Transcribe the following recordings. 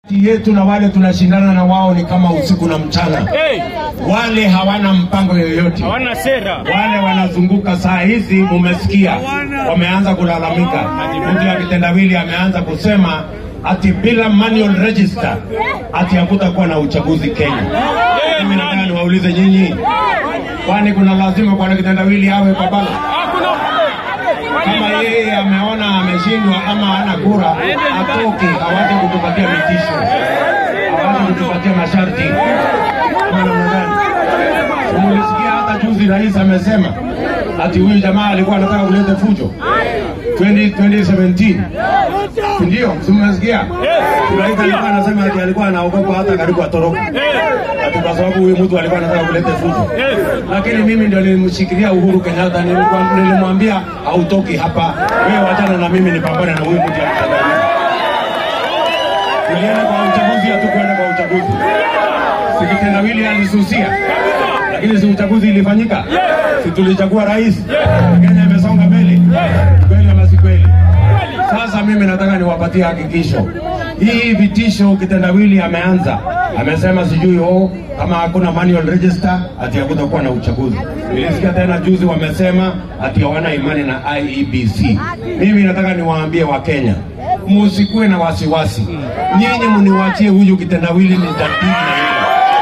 yetu na wale tunashindana na wao ni kama usiku na mchana. Hey, Wale hawana mpango yoyote, hawana sera. wale wanazunguka saa hizi, mumesikia wameanza kulalamika. Mtu ya kitendawili ameanza kusema ati bila manual register ati hakutakuwa na uchaguzi Kenya. Mimi nataka niwaulize nyinyi, kwani kuna lazima kwa kitendawili awe kwa ballot? Hakuna. kama yeye ameona ameshindwa ama hana kura, atoke awache kutupatia vitisho, awache kutupatia masharti. Ama namna gani? Umulisikia hata juzi rais amesema ati huyu jamaa alikuwa anataka kuleta fujo 20, 2017 ndio, simesikia rais alikuwa anasema ati alikuwa anaogopa hata karibu atoroke ati kwa sababu huyu mtu alikuwa anataka kuleta fujo lakini mimi ndio nilimshikilia Uhuru Kenyatta, nilikuwa- nilimwambia hautoki hapa, wewe wachana na mimi nipambane na huyu mtu ya Tanzania. Tulienda kwa uchaguzi, hatukwenda kwa uchaguzi. Si kitendawili alisusia, lakini si uchaguzi ilifanyika, si tulichagua rais, Kenya imesonga mbele, kweli ama si kweli? Sasa mimi nataka niwapatie hakikisho. Hii vitisho kitendawili ameanza, amesema sijui oh, kama hakuna manual register ati hakutakuwa na uchaguzi. Nilisikia tena juzi wamesema ati hawana imani na IEBC. Mimi nataka niwaambie Wakenya, musikuwe na wasiwasi, nyinyi muniwachie huyu kitendawili ni jadili na yeye.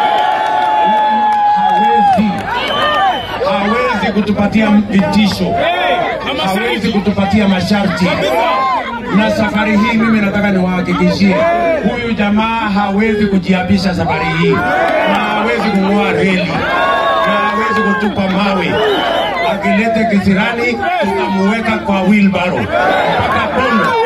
Hawezi, hawezi kutupatia vitisho hawezi kutupatia masharti. Na safari hii mimi nataka niwahakikishie, huyu jamaa hawezi kujiabisha safari hii, na hawezi kung'oa reli, na hawezi kutupa mawe. Akilete kisirani, tutamuweka kwa wheelbarrow mpaka Bondo.